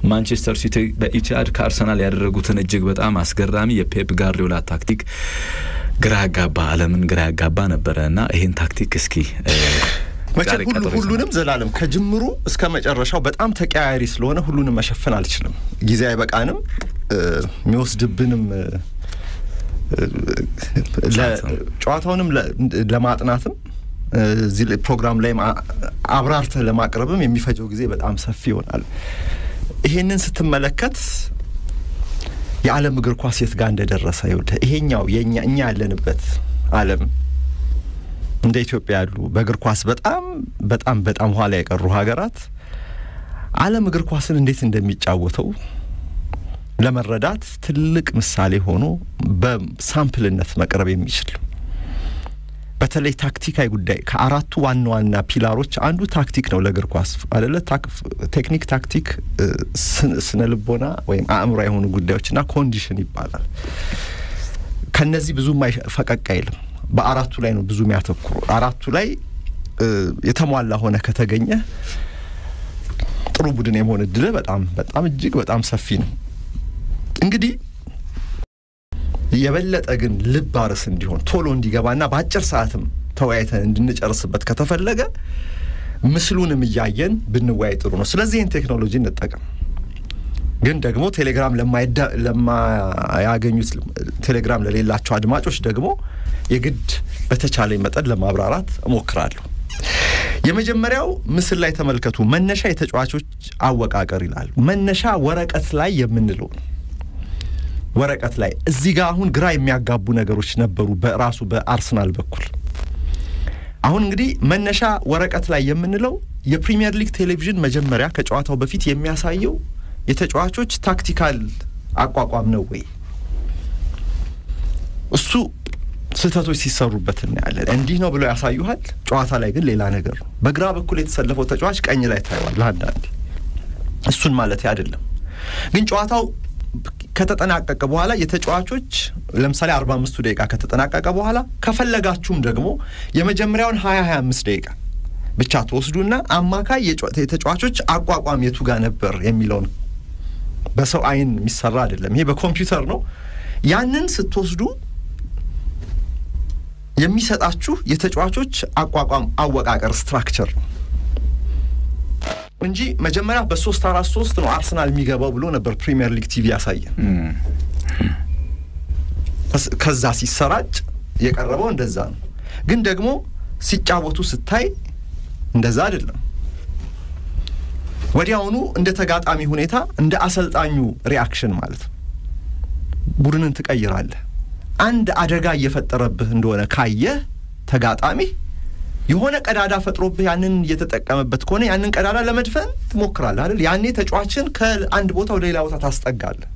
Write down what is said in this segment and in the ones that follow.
ማንቸስተር ሲቲ በኢቲሃድ ከአርሰናል ያደረጉትን እጅግ በጣም አስገራሚ የፔፕ ጋርዲዮላ ታክቲክ ግራ ያጋባ ዓለምን ግራ ያጋባ ነበረ እና ይህን ታክቲክ እስኪ መቼም ሁሉ ሁሉንም ዘላለም ከጅምሩ እስከ መጨረሻው በጣም ተቀያያሪ ስለሆነ ሁሉንም መሸፈን አልችልም። ጊዜ አይበቃንም። የሚወስድብንም ጨዋታውንም ለማጥናትም እዚህ ፕሮግራም ላይ አብራርተህ ለማቅረብም የሚፈጀው ጊዜ በጣም ሰፊ ይሆናል። ይሄንን ስትመለከት የዓለም እግር ኳስ የት ጋር እንደደረሰ ይኸውልህ፣ ይሄኛው የኛ እኛ ያለንበት ዓለም እንደ ኢትዮጵያ ያሉ በእግር ኳስ በጣም በጣም በጣም ኋላ የቀሩ ሀገራት ዓለም እግር ኳስን እንዴት እንደሚጫወተው ለመረዳት ትልቅ ምሳሌ ሆኖ በሳምፕልነት መቅረብ የሚችል በተለይ ታክቲካዊ ጉዳይ ከአራቱ ዋና ዋና ፒላሮች አንዱ ታክቲክ ነው ለእግር ኳስ አደለ? ቴክኒክ፣ ታክቲክ፣ ስነ ልቦና ወይም አእምሮ የሆኑ ጉዳዮችና ኮንዲሽን ይባላል። ከነዚህ ብዙም ፈቀቅ አይልም። በአራቱ ላይ ነው ብዙ የሚያተኩሩ። አራቱ ላይ የተሟላ ሆነ ከተገኘ ጥሩ ቡድን የመሆን እድል በጣም በጣም እጅግ በጣም ሰፊ ነው። እንግዲህ የበለጠ ግን ልብ አርስ እንዲሆን ቶሎ እንዲገባና በአጭር ሰዓትም ተወያይተን እንድንጨርስበት ከተፈለገ ምስሉንም እያየን ብንወያይ ጥሩ ነው። ስለዚህ ይህን ቴክኖሎጂ እንጠቀም። ግን ደግሞ ቴሌግራም ለማያገኙት ቴሌግራም ለሌላቸው አድማጮች ደግሞ የግድ በተቻለኝ መጠን ለማብራራት እሞክራለሁ። የመጀመሪያው ምስል ላይ ተመልከቱ። መነሻ የተጫዋቾች አወቃቀር ይላል። መነሻ ወረቀት ላይ የምንለው ነው። ወረቀት ላይ እዚህ ጋር አሁን ግራ የሚያጋቡ ነገሮች ነበሩ በራሱ በአርሰናል በኩል። አሁን እንግዲህ መነሻ ወረቀት ላይ የምንለው የፕሪሚየር ሊግ ቴሌቪዥን መጀመሪያ ከጨዋታው በፊት የሚያሳየው የተጫዋቾች ታክቲካል አቋቋም ነው ወይ? እሱ ስህተቶች ሲሰሩበት እናያለን። እንዲህ ነው ብለው ያሳዩሃል። ጨዋታ ላይ ግን ሌላ ነገር ነው። በግራ በኩል የተሰለፈው ተጫዋች ቀኝ ላይ ታየዋል አንዳንዴ። እሱን ማለት አይደለም ግን ጨዋታው ከተጠናቀቀ በኋላ የተጫዋቾች ለምሳሌ አርባ አምስቱ ደቂቃ ከተጠናቀቀ በኋላ ከፈለጋችሁም ደግሞ የመጀመሪያውን ሀያ ሀያ አምስት ደቂቃ ብቻ ትወስዱና አማካይ የተጫዋቾች አቋቋም የቱ ጋር ነበር የሚለውን በሰው አይን የሚሰራ አይደለም፣ ይሄ በኮምፒውተር ነው። ያንን ስትወስዱ የሚሰጣችሁ የተጫዋቾች አቋቋም አወቃቀር ስትራክቸር ነው እንጂ መጀመሪያ በሶስት አራት ሶስት ነው አርሰናል የሚገባው ብሎ ነበር ፕሪሚየር ሊግ ቲቪ ያሳየን። ከዛ ሲሰራጭ የቀረበው እንደዛ ነው። ግን ደግሞ ሲጫወቱ ስታይ እንደዛ አይደለም። ወዲያውኑ እንደ ተጋጣሚ ሁኔታ እንደ አሰልጣኙ ሪያክሽን ማለት ነው ቡድንን ትቀይራለህ። አንድ አደጋ እየፈጠረብህ እንደሆነ ካየህ ተጋጣሚ የሆነ ቀዳዳ ፈጥሮብህ ያንን እየተጠቀመበት ከሆነ ያንን ቀዳዳ ለመድፈን ትሞክራለህ አይደል? ያኔ ተጫዋችን ከአንድ ቦታ ወደ ሌላ ቦታ ታስጠጋለህ።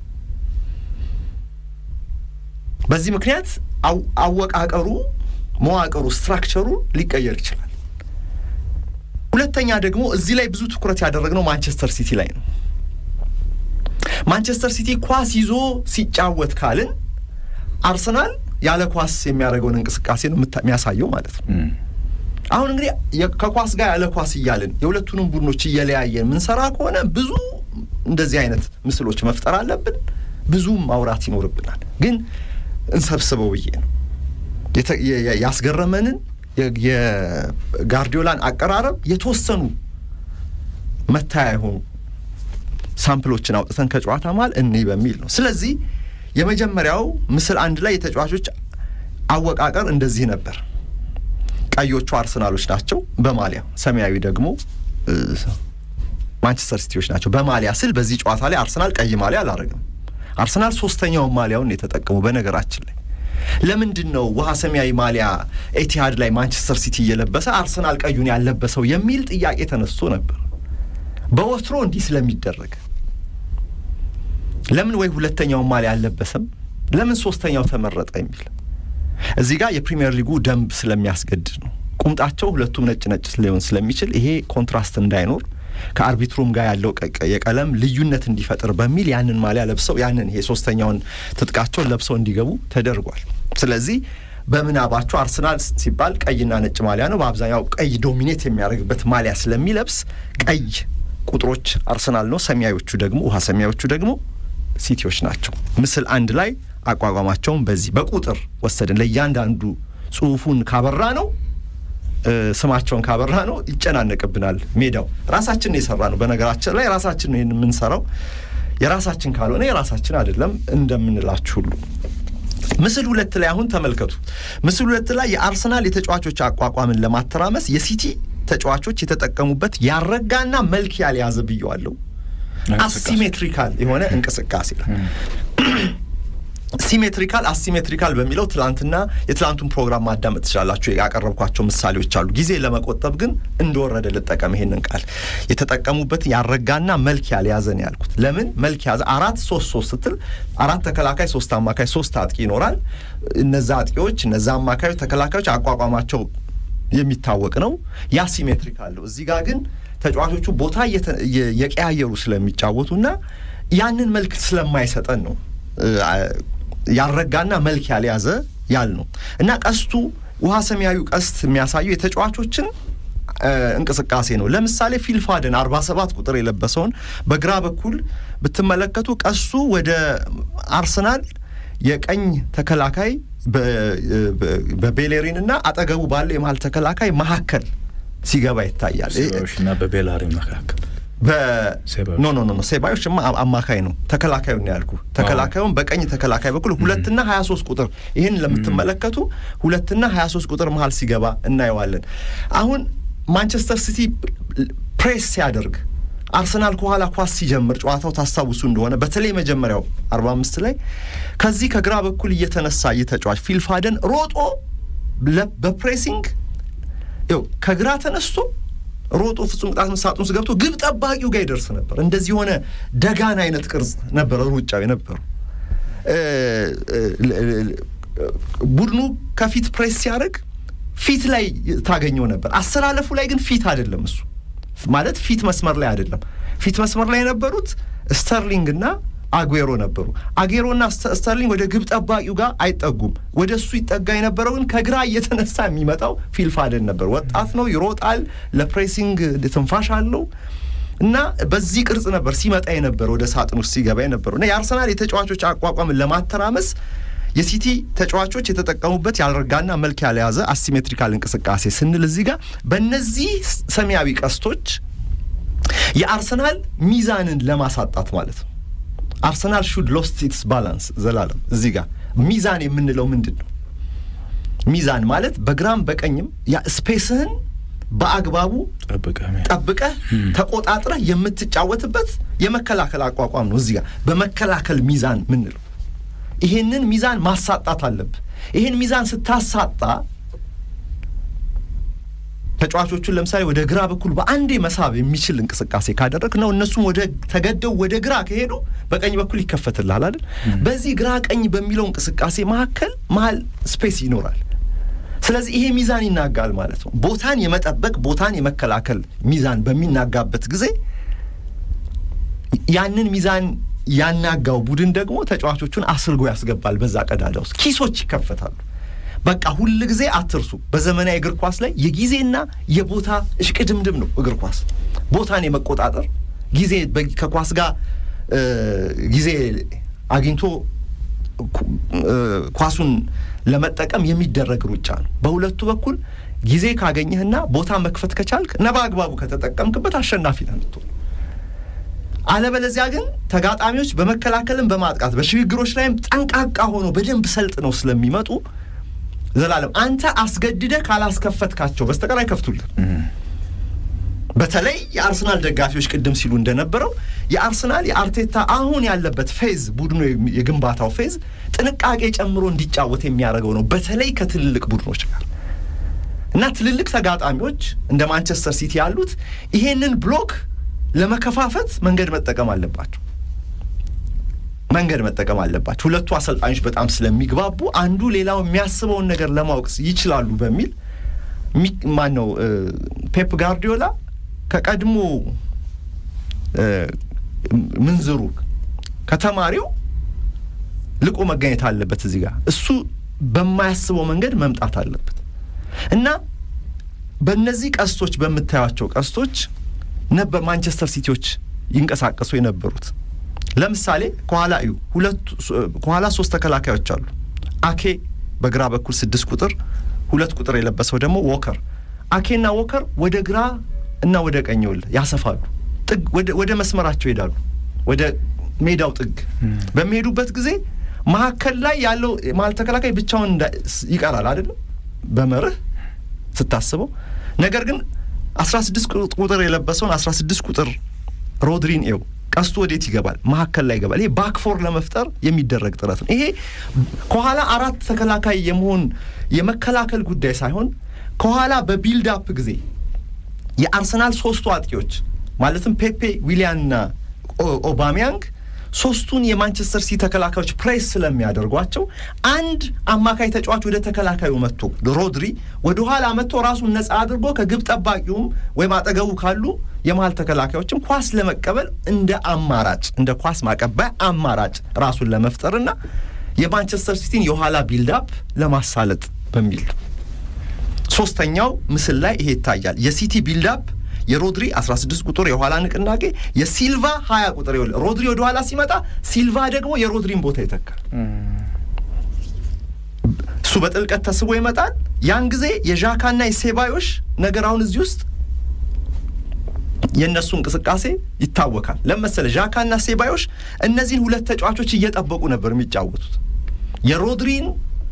በዚህ ምክንያት አወቃቀሩ፣ መዋቅሩ፣ ስትራክቸሩ ሊቀየር ይችላል። ሁለተኛ ደግሞ እዚህ ላይ ብዙ ትኩረት ያደረግነው ማንቸስተር ሲቲ ላይ ነው። ማንቸስተር ሲቲ ኳስ ይዞ ሲጫወት ካልን አርሰናል ያለ ኳስ የሚያደርገውን እንቅስቃሴ ነው የሚያሳየው ማለት ነው። አሁን እንግዲህ ከኳስ ጋር ያለ ኳስ እያልን የሁለቱንም ቡድኖች እየለያየን ምንሰራ ከሆነ ብዙ እንደዚህ አይነት ምስሎች መፍጠር አለብን፣ ብዙም ማውራት ይኖርብናል። ግን እንሰብስበው ብዬ ነው ያስገረመንን የጋርዲዮላን አቀራረብ የተወሰኑ መታያ የሆኑ ሳምፕሎችን አውጥተን ከጨዋታ መሃል እኔ በሚል ነው። ስለዚህ የመጀመሪያው ምስል አንድ ላይ የተጫዋቾች አወቃቀር እንደዚህ ነበር። ቀዮቹ አርሰናሎች ናቸው በማሊያ ሰማያዊ ደግሞ ማንቸስተር ሲቲዎች ናቸው በማሊያ ስል በዚህ ጨዋታ ላይ አርሰናል ቀይ ማሊያ አላረግም። አርሰናል ሶስተኛውን ማሊያውን የተጠቀሙ በነገራችን ላይ ለምንድን ነው ውሃ ሰማያዊ ማሊያ ኤቲሃድ ላይ ማንቸስተር ሲቲ እየለበሰ አርሰናል ቀዩን ያለበሰው የሚል ጥያቄ ተነስቶ ነበር። በወትሮ እንዲህ ስለሚደረግ ለምን ወይ ሁለተኛውን ማሊያ አልለበሰም፣ ለምን ሶስተኛው ተመረጠ የሚል እዚህ ጋር የፕሪሚየር ሊጉ ደንብ ስለሚያስገድድ ነው። ቁምጣቸው ሁለቱም ነጭ ነጭ ሊሆን ስለሚችል ይሄ ኮንትራስት እንዳይኖር ከአርቢትሩም ጋር ያለው የቀለም ልዩነት እንዲፈጥር በሚል ያንን ማሊያ ለብሰው ያንን ይሄ ሶስተኛውን ትጥቃቸውን ለብሰው እንዲገቡ ተደርጓል። ስለዚህ በምናባቸው አርሰናል ሲባል ቀይና ነጭ ማሊያ ነው። በአብዛኛው ቀይ ዶሚኔት የሚያደርግበት ማሊያ ስለሚለብስ ቀይ ቁጥሮች አርሰናል ነው። ሰማያዎቹ ደግሞ ውሃ ሰማያዎቹ ደግሞ ሲቲዎች ናቸው። ምስል አንድ ላይ አቋቋማቸውን በዚህ በቁጥር ወሰድን። ለእያንዳንዱ ጽሁፉን ካበራ ነው ስማቸውን ካበራ ነው ይጨናነቅብናል ሜዳው። ራሳችን የሰራ ነው። በነገራችን ላይ ራሳችን ነው ይህን የምንሰራው። የራሳችን ካልሆነ የራሳችን አይደለም እንደምንላችሁ ሁሉ ምስል ሁለት ላይ አሁን ተመልከቱ። ምስል ሁለት ላይ የአርሰናል የተጫዋቾች አቋቋምን ለማተራመስ የሲቲ ተጫዋቾች የተጠቀሙበት ያረጋና መልክ ያልያዘ ብየዋለሁ። አሲሜትሪካል የሆነ እንቅስቃሴ ሲሜትሪካል አሲሜትሪካል በሚለው ትላንትና የትላንቱን ፕሮግራም ማዳመጥ ትችላላችሁ። ያቀረብኳቸው ምሳሌዎች አሉ። ጊዜ ለመቆጠብ ግን እንደወረደ ልጠቀም ይሄንን ቃል የተጠቀሙበት ያረጋና መልክ ያልያዘ ነው ያልኩት። ለምን መልክ ያዘ? አራት ሶስት ሶስት ስትል አራት ተከላካይ፣ ሶስት አማካይ፣ ሶስት አጥቂ ይኖራል። እነዛ አጥቂዎች እነዛ አማካዮች፣ ተከላካዮች አቋቋማቸው የሚታወቅ ነው። ያ ሲሜትሪካል ነው። እዚህ ጋር ግን ተጫዋቾቹ ቦታ የቀያየሩ ስለሚጫወቱና ያንን መልክ ስለማይሰጠን ነው ያረጋና መልክ ያልያዘ ያል ነው እና ቀስቱ ውሃ ሰማያዊ ቀስት የሚያሳየው የተጫዋቾችን እንቅስቃሴ ነው። ለምሳሌ ፊልፋደን አርባ ሰባት ቁጥር የለበሰውን በግራ በኩል ብትመለከቱ ቀስቱ ወደ አርሰናል የቀኝ ተከላካይ በቤሌሪን እና አጠገቡ ባለው የመሀል ተከላካይ መካከል ሲገባ ይታያል እና በቤላሪ መካከል ኖ ኖ ኖ ሴባዮች አማካይ ነው። ተከላካዩን ያልኩ ተከላካዩን በቀኝ ተከላካይ በኩል ሁለትና ሀያ ሶስት ቁጥር ይህን ለምትመለከቱ ሁለትና ሀያ ሶስት ቁጥር መሀል ሲገባ እናየዋለን። አሁን ማንቸስተር ሲቲ ፕሬስ ሲያደርግ አርሰናል ከኋላ ኳስ ሲጀምር ጨዋታው ታስታውሱ እንደሆነ በተለይ መጀመሪያው አርባ አምስት ላይ ከዚህ ከግራ በኩል እየተነሳ እየተጫዋች ፊልፋደን ሮጦ በፕሬሲንግ ው ከግራ ተነስቶ ሮጦ ፍጹም ቅጣት ምት ሳጥን ውስጥ ገብቶ ግብ ጠባቂው ጋር ይደርስ ነበር። እንደዚህ የሆነ ደጋን አይነት ቅርጽ ነበረ ሩጫው የነበሩ ቡድኑ ከፊት ፕሬስ ሲያደርግ ፊት ላይ ታገኘው ነበር። አሰላለፉ ላይ ግን ፊት አይደለም። እሱ ማለት ፊት መስመር ላይ አይደለም። ፊት መስመር ላይ የነበሩት ስተርሊንግ እና አጉዌሮ ነበሩ። አጉዌሮና ስተርሊንግ ወደ ግብ ጠባቂው ጋር አይጠጉም። ወደ እሱ ይጠጋ የነበረው ግን ከግራ እየተነሳ የሚመጣው ፊልፋደን ነበር። ወጣት ነው፣ ይሮጣል፣ ለፕሬሲንግ ትንፋሽ አለው እና በዚህ ቅርጽ ነበር ሲመጣ የነበረ ወደ ሳጥን ውስጥ ሲገባ የነበረው እና የአርሰናል የተጫዋቾች አቋቋምን ለማተራመስ የሲቲ ተጫዋቾች የተጠቀሙበት ያልረጋና መልክ ያልያዘ አሲሜትሪካል እንቅስቃሴ ስንል እዚህ ጋር በእነዚህ ሰማያዊ ቀስቶች የአርሰናል ሚዛንን ለማሳጣት ማለት ነው። አርሰናል ሹድ ሎስት ኢትስ ባላንስ ዘላለም እዚህ ጋር ሚዛን የምንለው ምንድን ነው? ሚዛን ማለት በግራም በቀኝም ያ ስፔስህን በአግባቡ ጠብቀህ ተቆጣጥረህ የምትጫወትበት የመከላከል አቋቋም ነው። እዚህ ጋር በመከላከል ሚዛን ምንለው ይሄንን ሚዛን ማሳጣት አለብህ። ይሄን ሚዛን ስታሳጣ ተጫዋቾቹን ለምሳሌ ወደ ግራ በኩል በአንዴ መሳብ የሚችል እንቅስቃሴ ካደረግ ነው እነሱም ወደ ተገደው ወደ ግራ ከሄዱ በቀኝ በኩል ይከፈትልሃል አይደል? በዚህ ግራ ቀኝ በሚለው እንቅስቃሴ መካከል መሀል ስፔስ ይኖራል። ስለዚህ ይሄ ሚዛን ይናጋል ማለት ነው። ቦታን የመጠበቅ ቦታን የመከላከል ሚዛን በሚናጋበት ጊዜ ያንን ሚዛን ያናጋው ቡድን ደግሞ ተጫዋቾቹን አስርጎ ያስገባል። በዛ ቀዳዳ ውስጥ ኪሶች ይከፈታሉ። በቃ ሁል ጊዜ አትርሱ። በዘመናዊ እግር ኳስ ላይ የጊዜና የቦታ እሽቅድምድም ነው እግር ኳስ። ቦታን የመቆጣጠር ጊዜ ከኳስ ጋር ጊዜ አግኝቶ ኳሱን ለመጠቀም የሚደረግ ሩጫ ነው። በሁለቱ በኩል ጊዜ ካገኘህና ቦታ መክፈት ከቻልክ እና በአግባቡ ከተጠቀምክበት አሸናፊ ነህ የምትሆነው። አለበለዚያ ግን ተጋጣሚዎች በመከላከልም በማጥቃት በሽግግሮች ላይም ጠንቃቃ ሆኖ በደንብ ሰልጥነው ስለሚመጡ ዘላለም አንተ አስገድደህ ካላስከፈትካቸው በስተቀር አይከፍቱልን። በተለይ የአርሰናል ደጋፊዎች ቅድም ሲሉ እንደነበረው የአርሰናል የአርቴታ አሁን ያለበት ፌዝ ቡድኑ የግንባታው ፌዝ ጥንቃቄ ጨምሮ እንዲጫወት የሚያደርገው ነው። በተለይ ከትልልቅ ቡድኖች ጋር እና ትልልቅ ተጋጣሚዎች እንደ ማንቸስተር ሲቲ ያሉት ይሄንን ብሎክ ለመከፋፈት መንገድ መጠቀም አለባቸው መንገድ መጠቀም አለባቸው። ሁለቱ አሰልጣኞች በጣም ስለሚግባቡ አንዱ ሌላው የሚያስበውን ነገር ለማወቅ ይችላሉ በሚል ማን ነው ፔፕ ጋርዲዮላ ከቀድሞ ምንዝሩ ከተማሪው ልቆ መገኘት አለበት። እዚህ ጋር እሱ በማያስበው መንገድ መምጣት አለበት እና በእነዚህ ቀስቶች በምታዩቸው ቀስቶች ነበር ማንቸስተር ሲቲዎች ይንቀሳቀሱ የነበሩት። ለምሳሌ ከኋላ እዩ፣ ሁለቱ ከኋላ ሶስት ተከላካዮች አሉ። አኬ በግራ በኩል ስድስት ቁጥር ሁለት ቁጥር የለበሰው ደግሞ ዎከር። አኬና ዎከር ወደ ግራ እና ወደ ቀኝ ውል ያሰፋሉ። ጥግ ወደ መስመራቸው ይሄዳሉ። ወደ ሜዳው ጥግ በሚሄዱበት ጊዜ መካከል ላይ ያለው መሀል ተከላካይ ብቻውን ይቀራል አይደለም በመርህ ስታስበው። ነገር ግን አስራ ስድስት ቁጥር የለበሰውን አስራ ስድስት ቁጥር ሮድሪን ኤው ቀስቱ ወዴት ይገባል? መካከል ላይ ይገባል። ይሄ ባክፎር ለመፍጠር የሚደረግ ጥረት ነው። ይሄ ከኋላ አራት ተከላካይ የመሆን የመከላከል ጉዳይ ሳይሆን ከኋላ በቢልድ አፕ ጊዜ የአርሰናል ሶስቱ አጥቂዎች ማለትም ፔፔ፣ ዊሊያንና ኦባሚያንግ ሶስቱን የማንቸስተር ሲቲ ተከላካዮች ፕሬስ ስለሚያደርጓቸው አንድ አማካይ ተጫዋች ወደ ተከላካዩ መጥቶ ሮድሪ ወደ ኋላ መጥቶ ራሱን ነጻ አድርጎ ከግብ ጠባቂውም ወይም አጠገቡ ካሉ የመሀል ተከላካዮችም ኳስ ለመቀበል እንደ አማራጭ እንደ ኳስ ማቀባይ አማራጭ ራሱን ለመፍጠርና የማንቸስተር ሲቲን የኋላ ቢልዳፕ ለማሳለጥ በሚል ሶስተኛው ምስል ላይ ይሄ ይታያል። የሲቲ ቢልዳፕ የሮድሪ 16 ቁጥር የኋላ ንቅናቄ፣ የሲልቫ 20 ቁጥር ይኸውልህ፣ ሮድሪ ወደ ኋላ ሲመጣ ሲልቫ ደግሞ የሮድሪን ቦታ ይተካል። እሱ በጥልቀት ተስቦ ይመጣል። ያን ጊዜ የዣካና የሴባዮሽ ነገር አሁን እዚህ ውስጥ የእነሱ እንቅስቃሴ ይታወካል። ለመሰለ ዣካና ሴባዮሽ እነዚህን ሁለት ተጫዋቾች እየጠበቁ ነበር የሚጫወቱት የሮድሪን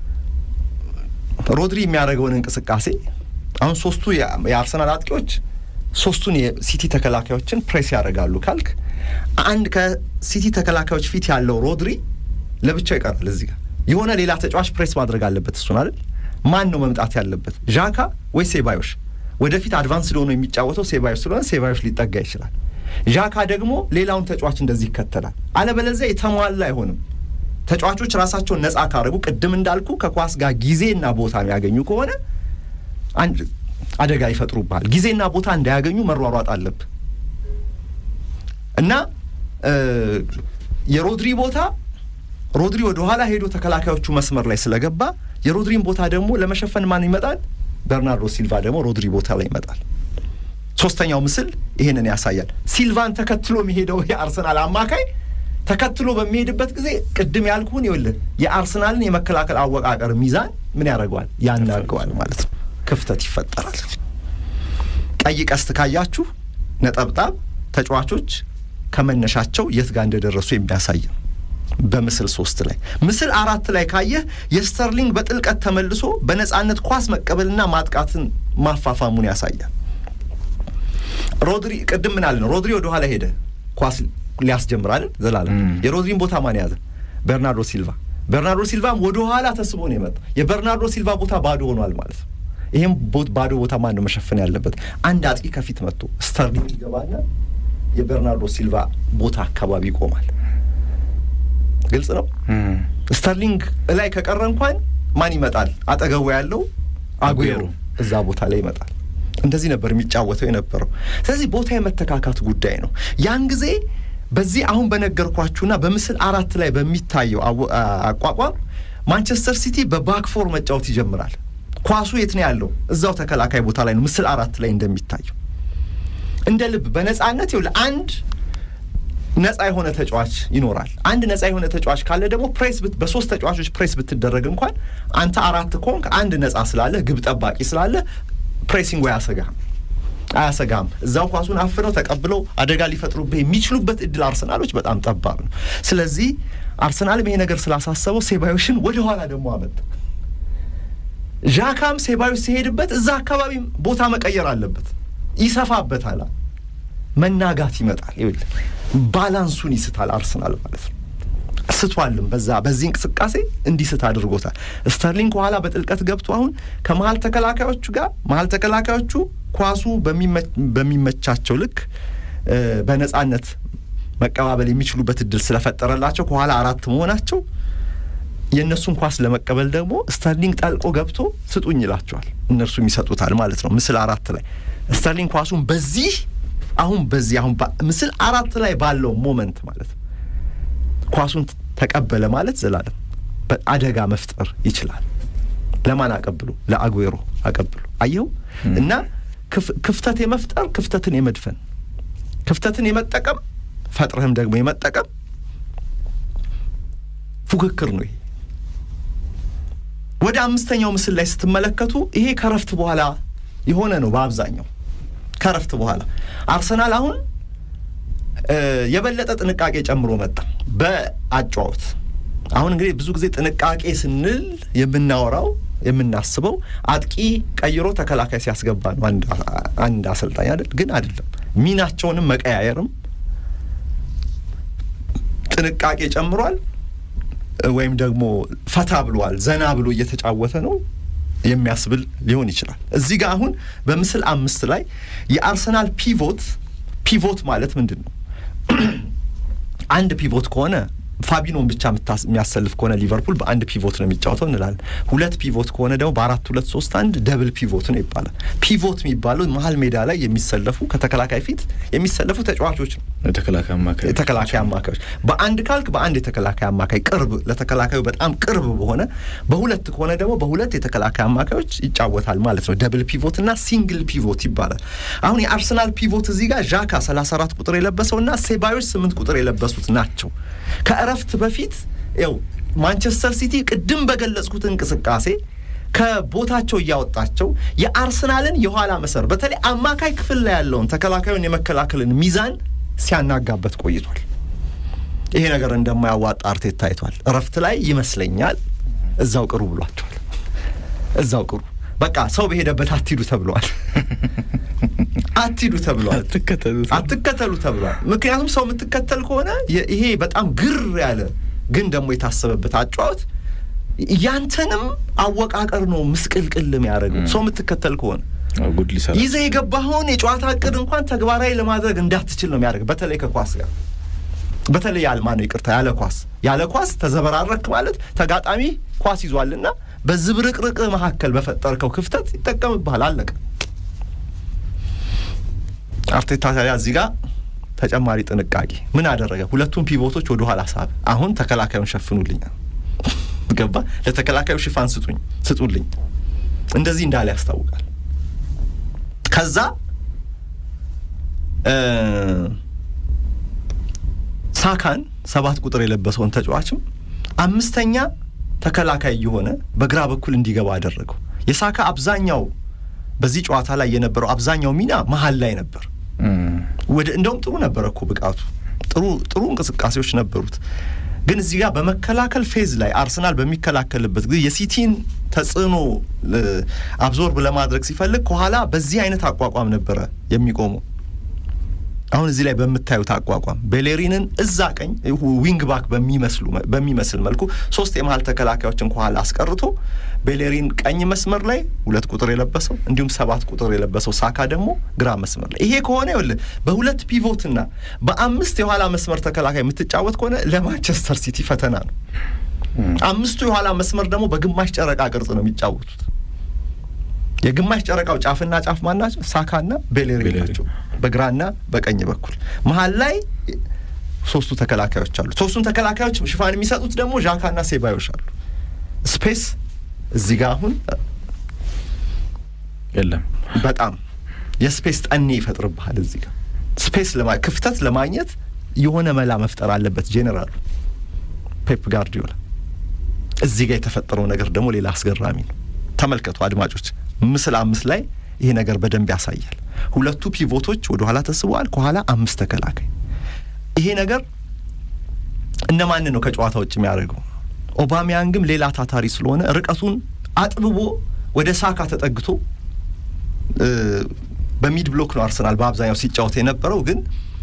ሮድሪ የሚያደርገውን እንቅስቃሴ አሁን ሶስቱ የአርሰናል አጥቂዎች ሶስቱን የሲቲ ተከላካዮችን ፕሬስ ያደርጋሉ ካልክ አንድ ከሲቲ ተከላካዮች ፊት ያለው ሮድሪ ለብቻው ይቀራል። እዚህ ጋር የሆነ ሌላ ተጫዋች ፕሬስ ማድረግ አለበት። እሱን አይደል ማን ነው መምጣት ያለበት? ዣካ ወይ ሴባዮሽ? ወደፊት አድቫንስ ሆኖ የሚጫወተው ሴባዮሽ ስለሆነ ሴባዮሽ ሊጠጋ ይችላል። ዣካ ደግሞ ሌላውን ተጫዋች እንደዚህ ይከተላል። አለበለዚያ የተሟላ አይሆንም። ተጫዋቾች ራሳቸውን ነጻ ካረጉ ቅድም እንዳልኩ ከኳስ ጋር ጊዜና ቦታ የሚያገኙ ከሆነ አንድ አደጋ ይፈጥሩብሃል። ጊዜና ቦታ እንዳያገኙ መሯሯጥ አለብህ እና የሮድሪ ቦታ ሮድሪ ወደ ኋላ ሄዶ ተከላካዮቹ መስመር ላይ ስለገባ የሮድሪን ቦታ ደግሞ ለመሸፈን ማን ይመጣል? በርናርዶ ሲልቫ ደግሞ ሮድሪ ቦታ ላይ ይመጣል። ሶስተኛው ምስል ይሄንን ያሳያል። ሲልቫን ተከትሎ የሚሄደው የአርሰናል አማካይ ተከትሎ በሚሄድበት ጊዜ ቅድም ያልኩህን ይኸውልህ የአርሰናልን የመከላከል አወቃቀር ሚዛን ምን ያደርገዋል? ያናገዋል ማለት ነው። ክፍተት ይፈጠራል። ቀይ ቀስት ካያችሁ ነጠብጣብ ተጫዋቾች ከመነሻቸው የት ጋር እንደደረሱ የሚያሳይ ነው። በምስል ሶስት ላይ ምስል አራት ላይ ካየህ የስተርሊንግ በጥልቀት ተመልሶ በነጻነት ኳስ መቀበልና ማጥቃትን ማፋፋሙን ያሳያል። ሮድሪ ቅድም ምን አለን? ሮድሪ ወደ ኋላ ሄደ ኳስ ሊያስጀምር አይደል? ዘላለም የሮድሪን ቦታ ማን ያዘ? በርናርዶ ሲልቫ። በርናርዶ ሲልቫም ወደ ኋላ ተስቦ ነው የመጣው። የበርናርዶ ሲልቫ ቦታ ባዶ ሆኗል ማለት ነው። ይህም ባዶ ቦታ ማን ነው መሸፈን ያለበት? አንድ አጥቂ ከፊት መጥቶ ስተርሊንግ ይገባና የበርናርዶ ሲልቫ ቦታ አካባቢ ይቆማል። ግልጽ ነው። ስተርሊንግ ላይ ከቀረ እንኳን ማን ይመጣል? አጠገቡ ያለው አጉዌሮ እዛ ቦታ ላይ ይመጣል። እንደዚህ ነበር የሚጫወተው የነበረው። ስለዚህ ቦታ የመተካካት ጉዳይ ነው። ያን ጊዜ በዚህ አሁን በነገርኳችሁና በምስል አራት ላይ በሚታየው አቋቋም ማንቸስተር ሲቲ በባክፎር መጫወት ይጀምራል። ኳሱ የት ነው ያለው? እዛው ተከላካይ ቦታ ላይ ነው። ምስል አራት ላይ እንደሚታየው እንደ ልብ በነጻነት ይኸውልህ አንድ ነጻ የሆነ ተጫዋች ይኖራል። አንድ ነጻ የሆነ ተጫዋች ካለ ደግሞ ፕሬስ በሶስት ተጫዋቾች ፕሬስ ብትደረግ እንኳን አንተ አራት ኮንክ አንድ ነጻ ስላለ ግብ ጠባቂ ስላለ ፕሬሲንግ አያሰጋህም አያሰጋም። እዛው ኳሱን አፍነው ተቀብለው አደጋ ሊፈጥሩብህ የሚችሉበት እድል አርሰናሎች በጣም ጠባብ ነው። ስለዚህ አርሰናልም ይሄ ነገር ስላሳሰበው ሴባዮሽን ወደ ኋላ ደግሞ አመጣ። ዣካም ሴባዮሽ ሲሄድበት እዛ አካባቢ ቦታ መቀየር አለበት። ይሰፋበታል፣ መናጋት ይመጣል። ይኸውልህ ባላንሱን ይስታል አርሰናል ማለት ነው። ስቷልም በዛ በዚህ እንቅስቃሴ እንዲስት አድርጎታል። ስተርሊንግ ከኋላ በጥልቀት ገብቶ አሁን ከመሀል ተከላካዮቹ ጋር መሀል ተከላካዮቹ ኳሱ በሚመቻቸው ልክ በነጻነት መቀባበል የሚችሉበት እድል ስለፈጠረላቸው ከኋላ አራት መሆናቸው የእነሱን ኳስ ለመቀበል ደግሞ ስተርሊንግ ጠልቆ ገብቶ ስጡኝ ይላቸዋል። እነርሱም ይሰጡታል ማለት ነው። ምስል አራት ላይ ስተርሊንግ ኳሱን በዚህ አሁን በዚህ አሁን ምስል አራት ላይ ባለው ሞመንት ማለት ነው ኳሱን ተቀበለ ማለት ዘላለም አደጋ መፍጠር ይችላል። ለማን አቀብሎ? ለአጉዌሮ አቀብሎ። አየው እና ክፍተት የመፍጠር ክፍተትን የመድፈን ክፍተትን የመጠቀም ፈጥረህም ደግሞ የመጠቀም ፉክክር ነው ይሄ። ወደ አምስተኛው ምስል ላይ ስትመለከቱ ይሄ ከረፍት በኋላ የሆነ ነው። በአብዛኛው ከረፍት በኋላ አርሰናል አሁን የበለጠ ጥንቃቄ ጨምሮ መጣ በአጫወት። አሁን እንግዲህ ብዙ ጊዜ ጥንቃቄ ስንል የምናወራው የምናስበው አጥቂ ቀይሮ ተከላካይ ሲያስገባ ነው አንድ አሰልጣኝ አይደል? ግን አይደለም። ሚናቸውንም መቀያየርም ጥንቃቄ ጨምሯል። ወይም ደግሞ ፈታ ብሏል፣ ዘና ብሎ እየተጫወተ ነው የሚያስብል ሊሆን ይችላል። እዚህ ጋር አሁን በምስል አምስት ላይ የአርሰናል ፒቮት ፒቮት ማለት ምንድን ነው? አንድ ፒቮት ከሆነ ፋቢኖን ብቻ የሚያሰልፍ ከሆነ ሊቨርፑል በአንድ ፒቮት ነው የሚጫወተው እንላለን። ሁለት ፒቮት ከሆነ ደግሞ በአራት ሁለት ሶስት አንድ ደብል ፒቮት ነው ይባላል። ፒቮት የሚባለው መሀል ሜዳ ላይ የሚሰለፉ ከተከላካይ ፊት የሚሰለፉ ተጫዋቾች ነው። የተከላካይ አማካዮች በአንድ ካልክ በአንድ የተከላካይ አማካይ ቅርብ ለተከላካዩ በጣም ቅርብ በሆነ በሁለት ከሆነ ደግሞ በሁለት የተከላካይ አማካዮች ይጫወታል ማለት ነው። ደብል ፒቮት እና ሲንግል ፒቮት ይባላል። አሁን የአርሰናል ፒቮት እዚህ ጋር ዣካ 34 ቁጥር የለበሰው እና ሴባዮች 8 ቁጥር የለበሱት ናቸው። ከእረፍት በፊት ያው ማንቸስተር ሲቲ ቅድም በገለጽኩት እንቅስቃሴ ከቦታቸው እያወጣቸው የአርሰናልን የኋላ መሰር በተለይ አማካይ ክፍል ላይ ያለውን ተከላካዩን የመከላከልን ሚዛን ሲያናጋበት ቆይቷል። ይሄ ነገር እንደማያዋጣ አርቴታ ታይቷል። እረፍት ላይ ይመስለኛል እዛው ቅሩ ብሏቸዋል። እዛው ቅሩ በቃ ሰው በሄደበት አትሂዱ ተብለዋል። አትሂዱ ተብለዋል። አትከተሉ ተብለዋል። ምክንያቱም ሰው የምትከተል ከሆነ ይሄ በጣም ግር ያለ ግን ደግሞ የታሰበበት አጫዋት ያንተንም አወቃቀር ነው ምስቅልቅል የሚያደርገው ሰው የምትከተል ከሆነ ይዘህ የገባኸውን የጨዋታ እቅድ እንኳን ተግባራዊ ለማድረግ እንዳትችል ነው የሚያደርግ። በተለይ ከኳስ ጋር በተለይ ያልማ ነው ይቅርታ፣ ያለ ኳስ ያለ ኳስ ተዘበራረክ ማለት ተጋጣሚ ኳስ ይዟልና በዝብርቅርቅ መካከል በፈጠርከው ክፍተት ይጠቀምብሃል። አለቀ። አርቴታ ታዲያ እዚህ ጋር ተጨማሪ ጥንቃቄ ምን አደረገ? ሁለቱም ፒቮቶች ወደ ኋላ ሳብ። አሁን ተከላካዩን ሸፍኑልኛል። ገባ? ለተከላካዩ ሽፋን ስጡኝ ስጡልኝ፣ እንደዚህ እንዳለ ያስታውቃል። ከዛ ሳካን ሰባት ቁጥር የለበሰውን ተጫዋችም አምስተኛ ተከላካይ የሆነ በግራ በኩል እንዲገባ አደረገው። የሳካ አብዛኛው በዚህ ጨዋታ ላይ የነበረው አብዛኛው ሚና መሀል ላይ ነበር። ወደ እንደውም ጥሩ ነበረ እኮ ብቃቱ፣ ጥሩ ጥሩ እንቅስቃሴዎች ነበሩት። ግን እዚህ ጋር በመከላከል ፌዝ ላይ አርሰናል በሚከላከልበት ጊዜ የሲቲን ተጽዕኖ አብዞርብ ለማድረግ ሲፈልግ ከኋላ በዚህ አይነት አቋቋም ነበረ የሚቆመው። አሁን እዚህ ላይ በምታዩት አቋቋም ቤሌሪንን እዛ ቀኝ ዊንግ ባክ በሚመስሉ በሚመስል መልኩ ሶስት የመሀል ተከላካዮችን ከኋላ አስቀርቶ ቤሌሪን ቀኝ መስመር ላይ ሁለት ቁጥር የለበሰው እንዲሁም ሰባት ቁጥር የለበሰው ሳካ ደግሞ ግራ መስመር ላይ። ይሄ ከሆነ ይኸውልህ በሁለት ፒቮትና በአምስት የኋላ መስመር ተከላካይ የምትጫወት ከሆነ ለማንቸስተር ሲቲ ፈተና ነው። አምስቱ የኋላ መስመር ደግሞ በግማሽ ጨረቃ ቅርጽ ነው የሚጫወቱት። የግማሽ ጨረቃው ጫፍና ጫፍ ማን ናቸው? ሳካና ቤሌሪን ናቸው፣ በግራና በቀኝ በኩል መሀል ላይ ሶስቱ ተከላካዮች አሉ። ሶስቱን ተከላካዮች ሽፋን የሚሰጡት ደግሞ ዣካና ሴባዮች አሉ። ስፔስ እዚህ ጋር አሁን የለም። በጣም የስፔስ ጠኔ ይፈጥርብሃል። እዚህ ጋር ስፔስ ክፍተት ለማግኘት የሆነ መላ መፍጠር አለበት ጄኔራሉ ፔፕ ጋርዲዮላ። እዚህ ጋር የተፈጠረው ነገር ደግሞ ሌላ አስገራሚ ነው። ተመልከቱ አድማጮች፣ ምስል አምስት ላይ ይሄ ነገር በደንብ ያሳያል። ሁለቱ ፒቮቶች ወደ ኋላ ተስበዋል፣ ከኋላ አምስት ተከላካይ። ይሄ ነገር እነማንን ነው ከጨዋታ ውጭ የሚያደርገው? ኦባሚያንግም ሌላ ታታሪ ስለሆነ ርቀቱን አጥብቦ ወደ ሳካ ተጠግቶ በሚድ ብሎክ ነው አርሰናል በአብዛኛው ሲጫወት የነበረው ግን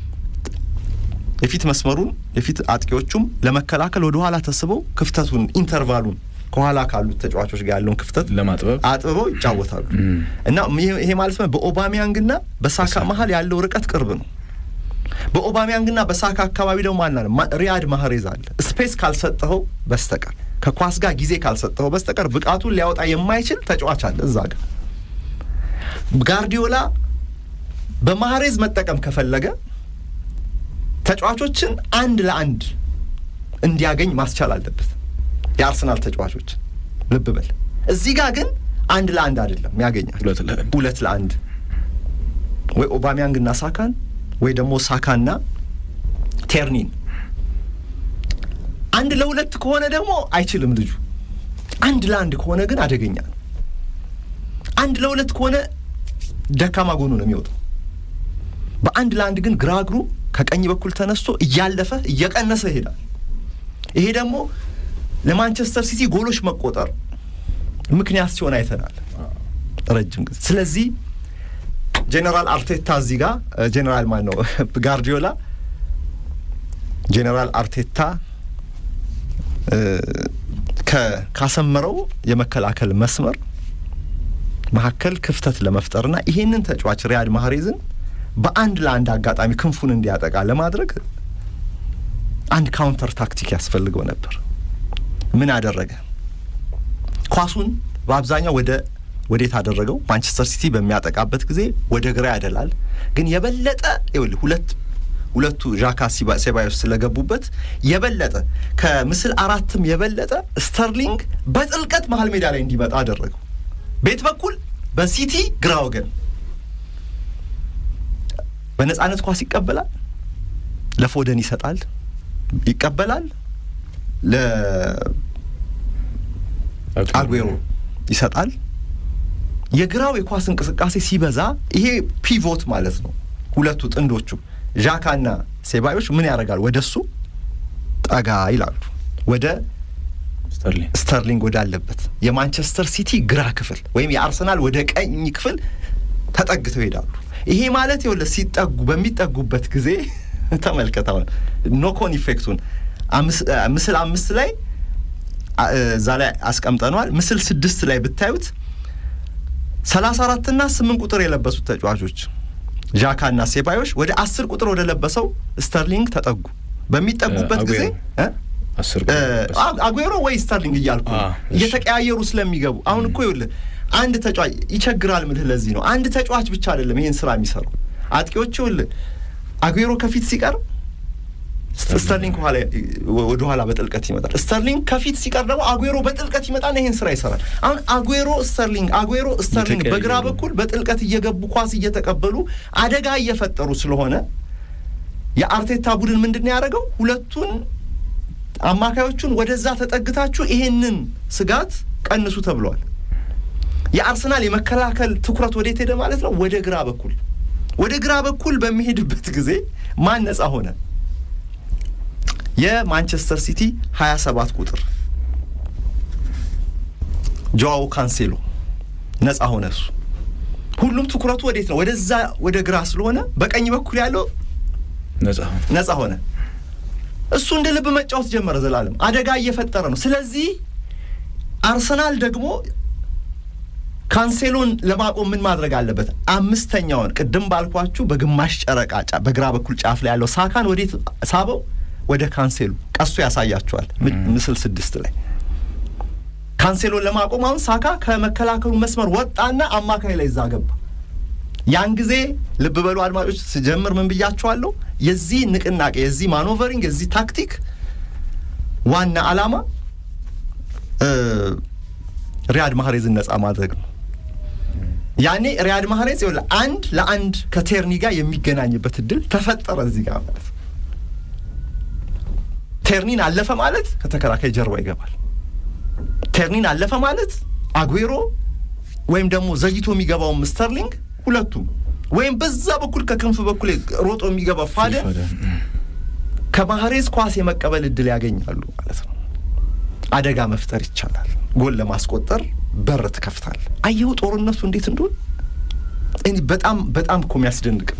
የፊት መስመሩን የፊት አጥቂዎቹም ለመከላከል ወደ ኋላ ተስበው ክፍተቱን ኢንተርቫሉን ከኋላ ካሉት ተጫዋቾች ጋር ያለውን ክፍተት ለማጥበብ አጥብበው ይጫወታሉ እና ይሄ ማለት ነው በኦባሚያንግና በሳካ መሀል ያለው ርቀት ቅርብ ነው። በኦባሚያንግና በሳካ አካባቢ ደግሞ ማና ነው ሪያድ ማህሬዝ አለ። ስፔስ ካልሰጠኸው በስተቀር ከኳስ ጋር ጊዜ ካልሰጠኸው በስተቀር ብቃቱን ሊያወጣ የማይችል ተጫዋች አለ እዛ ጋር። ጋርዲዮላ በማህሬዝ መጠቀም ከፈለገ ተጫዋቾችን አንድ ለአንድ እንዲያገኝ ማስቻል አለበት። የአርሰናል ተጫዋቾች ልብ በል። እዚህ ጋር ግን አንድ ለአንድ አይደለም ያገኛል፣ ሁለት ለአንድ ወይ ኦባሚያንግና ሳካን ወይ ደግሞ ሳካና ቴርኒን አንድ ለሁለት ከሆነ ደግሞ አይችልም ልጁ። አንድ ለአንድ ከሆነ ግን አደገኛ ነው። አንድ ለሁለት ከሆነ ደካማ ጎኑ ነው የሚወጣው። በአንድ ለአንድ ግን ግራ እግሩ ከቀኝ በኩል ተነስቶ እያለፈ እየቀነሰ ይሄዳል። ይሄ ደግሞ ለማንቸስተር ሲቲ ጎሎች መቆጠር ምክንያት ሲሆን አይተናል ረጅም ጊዜ። ስለዚህ ጄኔራል አርቴታ እዚህ ጋር ጄኔራል ማን ነው ጋርዲዮላ ጄኔራል አርቴታ ካሰመረው የመከላከል መስመር መካከል ክፍተት ለመፍጠርና ይሄንን ተጫዋች ሪያድ ማህሬዝን በአንድ ለአንድ አጋጣሚ ክንፉን እንዲያጠቃ ለማድረግ አንድ ካውንተር ታክቲክ ያስፈልገው ነበር። ምን አደረገ? ኳሱን በአብዛኛው ወደ ወዴት አደረገው? ማንቸስተር ሲቲ በሚያጠቃበት ጊዜ ወደ ግራ ያደላል። ግን የበለጠ ይኸውልህ ሁለት ሁለቱ ዣካ ሴባዮስ ስለገቡበት የበለጠ ከምስል አራትም የበለጠ ስተርሊንግ በጥልቀት መሀል ሜዳ ላይ እንዲመጣ አደረገው። ቤት በኩል በሲቲ ግራ ወገን በነጻነት ኳስ ይቀበላል፣ ለፎደን ይሰጣል፣ ይቀበላል፣ ለአጉዌሮ ይሰጣል። የግራው የኳስ እንቅስቃሴ ሲበዛ ይሄ ፒቮት ማለት ነው። ሁለቱ ጥንዶቹ ዣካና ሴባዮች ምን ያደርጋል? ወደ እሱ ጠጋ ይላሉ፣ ወደ ስተርሊንግ ወዳለበት የማንቸስተር ሲቲ ግራ ክፍል ወይም የአርሰናል ወደ ቀኝ ክፍል ተጠግተው ይሄዳሉ። ይሄ ማለት ይኸውልህ ሲጠጉ በሚጠጉበት ጊዜ ተመልከት፣ አሁን ኖኮን ኢፌክቱን ምስል አምስት ላይ እዛ ላይ አስቀምጠነዋል። ምስል ስድስት ላይ ብታዩት ሰላሳ አራትና ስምንት ቁጥር የለበሱት ተጫዋቾች ዣካና ሴባዮች ወደ አስር ቁጥር ወደ ለበሰው ስተርሊንግ ተጠጉ። በሚጠጉበት ጊዜ አጉዌሮ ወይ ስተርሊንግ እያልኩ እየተቀያየሩ ስለሚገቡ አሁን እኮ ይኸውልህ አንድ ተጫዋች ይቸግራል ምልህ ለዚህ ነው። አንድ ተጫዋች ብቻ አይደለም ይህን ስራ የሚሰራው አጥቂዎች ይኸውልህ አጉዌሮ ከፊት ሲቀር ስተርሊንግ ወደ ኋላ በጥልቀት ይመጣል። ስተርሊንግ ከፊት ሲቀር ደግሞ አጉዌሮ በጥልቀት ይመጣና ይህን ስራ ይሰራል። አሁን አጉዌሮ ስተርሊንግ፣ አጉዌሮ ስተርሊንግ በግራ በኩል በጥልቀት እየገቡ ኳስ እየተቀበሉ አደጋ እየፈጠሩ ስለሆነ የአርቴታ ቡድን ምንድን ነው ያደረገው? ሁለቱን አማካዮቹን ወደዛ ተጠግታችሁ ይሄንን ስጋት ቀንሱ ተብሏል። የአርሰናል የመከላከል ትኩረት ወዴት ሄደ ማለት ነው? ወደ ግራ በኩል ወደ ግራ በኩል በሚሄድበት ጊዜ ማን ነጻ ሆነ? የማንቸስተር ሲቲ 27 ቁጥር ጆዋው ካንሴሎ ነጻ ሆነ። እሱ ሁሉም ትኩረቱ ወዴት ነው? ወደዛ ወደ ግራ ስለሆነ በቀኝ በኩል ያለው ነጻ ሆነ። እሱ እንደ ልብ መጫወት ጀመረ። ዘላለም አደጋ እየፈጠረ ነው። ስለዚህ አርሰናል ደግሞ ካንሴሎን ለማቆም ምን ማድረግ አለበት? አምስተኛውን ቅድም ባልኳችሁ በግማሽ ጨረቃ በግራ በኩል ጫፍ ላይ ያለው ሳካን ወዴት ሳበው? ወደ ካንሴሎ ቀሱ ያሳያቸዋል። ምስል ስድስት ላይ ካንሴሎን ለማቆም አሁን ሳካ ከመከላከሉ መስመር ወጣና አማካይ ላይ እዛ ገባ። ያን ጊዜ ልብ በሉ አድማጮች፣ ስጀምር ምን ብያቸዋለሁ? የዚህ ንቅናቄ የዚህ ማኖቨሪንግ የዚህ ታክቲክ ዋና ዓላማ ሪያድ ማህሬዝን ነጻ ማድረግ ነው። ያኔ ሪያድ ማህሬዝ ይኸውልህ አንድ ለአንድ ከቴርኒ ጋር የሚገናኝበት እድል ተፈጠረ እዚህ ጋር ማለት ነው። ቴርኒን አለፈ ማለት ከተከላካይ ጀርባ ይገባል። ቴርኒን አለፈ ማለት አጉዌሮ ወይም ደግሞ ዘግይቶ የሚገባውም ስተርሊንግ ሁለቱም ወይም በዛ በኩል ከክንፍ በኩል ሮጦ የሚገባ ፋደን ከማህሬዝ ኳስ የመቀበል እድል ያገኛሉ ማለት ነው። አደጋ መፍጠር ይቻላል። ጎል ለማስቆጠር በር ትከፍታል። አየሁ ጦርነቱ እንዴት እንደሆን በጣም በጣም እኮ የሚያስደንቅ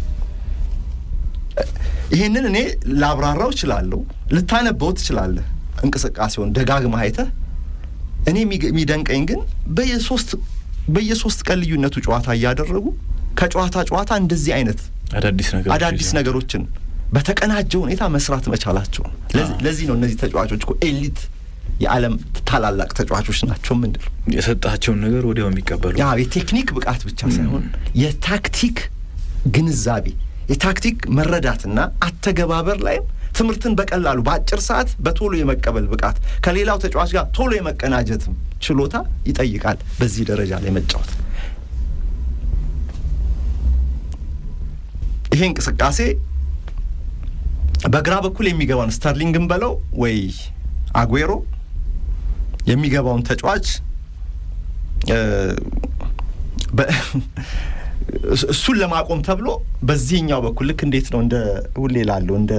ይህንን እኔ ላብራራው እችላለሁ፣ ልታነበው ትችላለህ። እንቅስቃሴውን ደጋግመህ አይተህ እኔ የሚደንቀኝ ግን በየሶስት በየሶስት ቀን ልዩነቱ ጨዋታ እያደረጉ ከጨዋታ ጨዋታ እንደዚህ አይነት አዳዲስ ነገሮችን በተቀናጀ ሁኔታ መስራት መቻላቸው ነው። ለዚህ ነው እነዚህ ተጫዋቾች እኮ ኤሊት የዓለም ታላላቅ ተጫዋቾች ናቸው። ምንድን ነው የሰጣቸውን ነገር ወዲያው የሚቀበሉ ያ የቴክኒክ ብቃት ብቻ ሳይሆን የታክቲክ ግንዛቤ የታክቲክ መረዳትና አተገባበር ላይም ትምህርትን በቀላሉ በአጭር ሰዓት በቶሎ የመቀበል ብቃት ከሌላው ተጫዋች ጋር ቶሎ የመቀናጀትም ችሎታ ይጠይቃል። በዚህ ደረጃ ላይ መጫወት ይሄ እንቅስቃሴ በግራ በኩል የሚገባውን ስተርሊንግን በለው ወይ አጉዌሮ የሚገባውን ተጫዋች እሱን ለማቆም ተብሎ በዚህኛው በኩል ልክ እንዴት ነው እንደ ሁሌ ላለው እንደ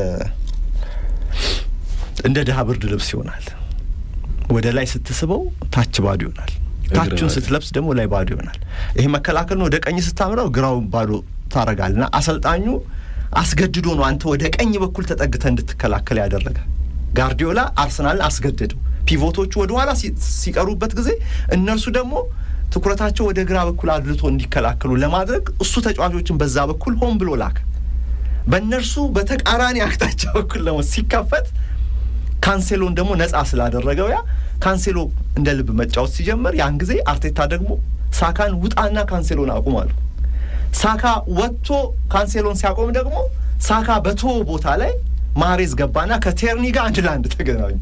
እንደ ድሀ ብርድ ልብስ ይሆናል። ወደ ላይ ስትስበው ታች ባዶ ይሆናል። ታቹን ስትለብስ ደግሞ ላይ ባዶ ይሆናል። ይሄ መከላከል ነው። ወደ ቀኝ ስታምረው ግራው ባዶ ታረጋል። እና አሰልጣኙ አስገድዶ ነው አንተ ወደ ቀኝ በኩል ተጠግተ እንድትከላከል ያደረገ። ጋርዲዮላ አርሰናልን አስገደደው። ፒቮቶቹ ወደ ኋላ ሲቀሩበት ጊዜ እነርሱ ደግሞ ትኩረታቸው ወደ ግራ በኩል አድልቶ እንዲከላከሉ ለማድረግ እሱ ተጫዋቾችን በዛ በኩል ሆን ብሎ ላከ። በእነርሱ በተቃራኒ አቅጣጫ በኩል ደግሞ ሲከፈት ካንሴሎን ደግሞ ነጻ ስላደረገው ያ ካንሴሎ እንደ ልብ መጫወት ሲጀምር ያን ጊዜ አርቴታ ደግሞ ሳካን ውጣና ካንሴሎን አቁም አሉ። ሳካ ወጥቶ ካንሴሎን ሲያቆም ደግሞ ሳካ በቶ ቦታ ላይ ማሬዝ ገባና ከቴርኒ ጋር አንድ ለአንድ ተገናኙ።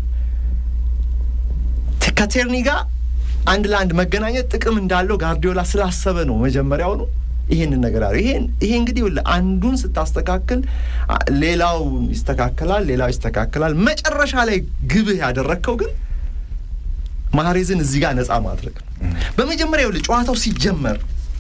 ከቴርኒ ጋር አንድ ለአንድ መገናኘት ጥቅም እንዳለው ጋርዲዮላ ስላሰበ ነው መጀመሪያውኑ ይሄንን ነገር አለ። ይሄን ይሄ እንግዲህ አንዱን ስታስተካክል ሌላው ይስተካከላል፣ ሌላው ይስተካከላል። መጨረሻ ላይ ግብህ ያደረግከው ግን ማህሬዝን እዚህ ጋር ነጻ ማድረግ ነው። በመጀመሪያ ይኸውልህ ጨዋታው ሲጀመር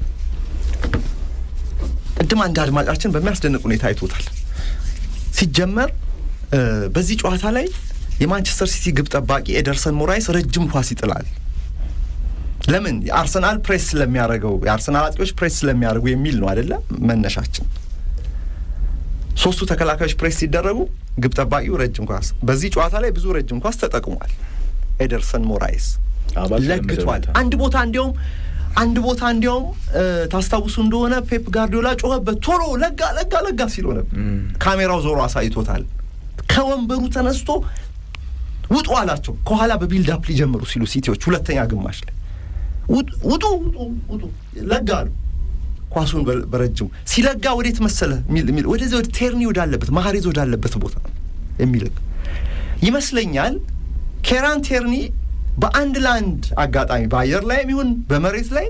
ቅድም አንድ አድማጫችን በሚያስደንቅ ሁኔታ አይቶታል። ሲጀመር በዚህ ጨዋታ ላይ የማንቸስተር ሲቲ ግብ ጠባቂ ኤደርሰን ሞራይስ ረጅም ኳስ ይጥላል። ለምን? የአርሰናል ፕሬስ ስለሚያደርገው የአርሰናል አጥቂዎች ፕሬስ ስለሚያደርጉ የሚል ነው አይደለ? መነሻችን ሶስቱ ተከላካዮች ፕሬስ ሲደረጉ ግብ ጠባቂው ረጅም ኳስ በዚህ ጨዋታ ላይ ብዙ ረጅም ኳስ ተጠቅሟል። ኤደርሰን ሞራይስ ለግቷል። አንድ ቦታ እንዲያውም አንድ ቦታ እንዲያውም ታስታውሱ እንደሆነ ፔፕ ጋርዲዮላ ጮኸበት፣ ቶሎ ለጋ ለጋ ለጋ ሲሎ ነበር። ካሜራው ዞሮ አሳይቶታል። ከወንበሩ ተነስቶ ውጡ አላቸው። ከኋላ በቢልድ አፕ ሊጀምሩ ሲሉ ሲቲዎች ሁለተኛ ግማሽ ላይ ውጡ ውጡ ውጡ ለጋ አሉ። ኳሱን በረጅሙ ሲለጋ ወዴት መሰለ ሚል ወደዚህ ወደ ቴርኒ ወዳለበት ማህሬዝ ወዳለበት ቦታ የሚልክ ይመስለኛል። ኬራን ቴርኒ በአንድ ለአንድ አጋጣሚ በአየር ላይም ይሁን በመሬት ላይ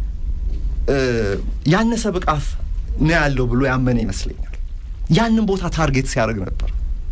ያነሰ ብቃት ነው ያለው ብሎ ያመነ ይመስለኛል። ያንን ቦታ ታርጌት ሲያደርግ ነበር።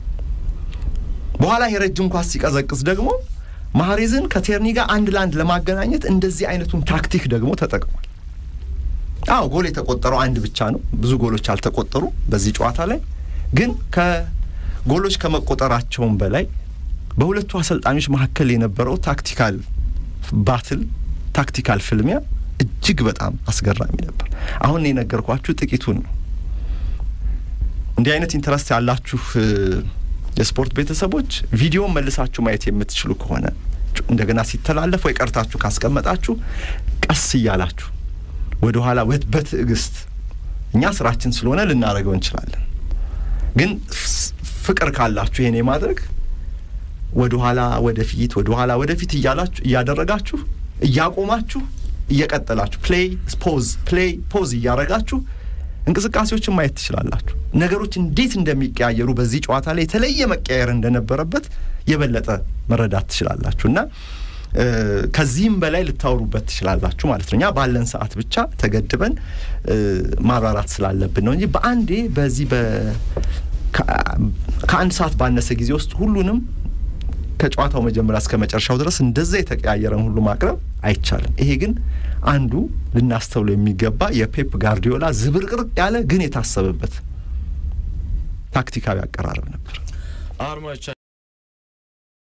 በኋላ የረጅም ኳስ ሲቀዘቅዝ ደግሞ ማህሬዝን ከቴርኒ ጋር አንድ ለአንድ ለማገናኘት እንደዚህ አይነቱን ታክቲክ ደግሞ ተጠቅሟል። አዎ ጎል የተቆጠረው አንድ ብቻ ነው። ብዙ ጎሎች አልተቆጠሩ በዚህ ጨዋታ ላይ ግን ከጎሎች ከመቆጠራቸውም በላይ በሁለቱ አሰልጣኞች መካከል የነበረው ታክቲካል ባትል ታክቲካል ፍልሚያ እጅግ በጣም አስገራሚ ነበር። አሁን የነገርኳችሁ ጥቂቱን ነው። እንዲህ አይነት ኢንተረስት ያላችሁ የስፖርት ቤተሰቦች ቪዲዮን መልሳችሁ ማየት የምትችሉ ከሆነ እንደገና ሲተላለፍ ወይ ቀርታችሁ ካስቀመጣችሁ ቀስ እያላችሁ ወደ ኋላ በትዕግስት እኛ ስራችን ስለሆነ ልናደርገው እንችላለን። ግን ፍቅር ካላችሁ ይሄን የማድረግ ወደ ኋላ ወደፊት ወደ ኋላ ወደፊት እያላችሁ እያደረጋችሁ እያቆማችሁ እየቀጠላችሁ ፕሌይ ፖዝ ፕሌይ ፖዝ እያደረጋችሁ እንቅስቃሴዎችን ማየት ትችላላችሁ። ነገሮች እንዴት እንደሚቀያየሩ በዚህ ጨዋታ ላይ የተለየ መቀያየር እንደነበረበት የበለጠ መረዳት ትችላላችሁ እና ከዚህም በላይ ልታወሩበት ትችላላችሁ ማለት ነው። እኛ ባለን ሰዓት ብቻ ተገድበን ማብራራት ስላለብን ነው እንጂ በአንዴ በዚህ ከአንድ ሰዓት ባነሰ ጊዜ ውስጥ ሁሉንም ከጨዋታው መጀመሪያ እስከ መጨረሻው ድረስ እንደዛ የተቀያየረን ሁሉ ማቅረብ አይቻልም። ይሄ ግን አንዱ ልናስተውለው የሚገባ የፔፕ ጋርዲዮላ ዝብርቅርቅ ያለ ግን የታሰበበት ታክቲካዊ አቀራረብ ነበር።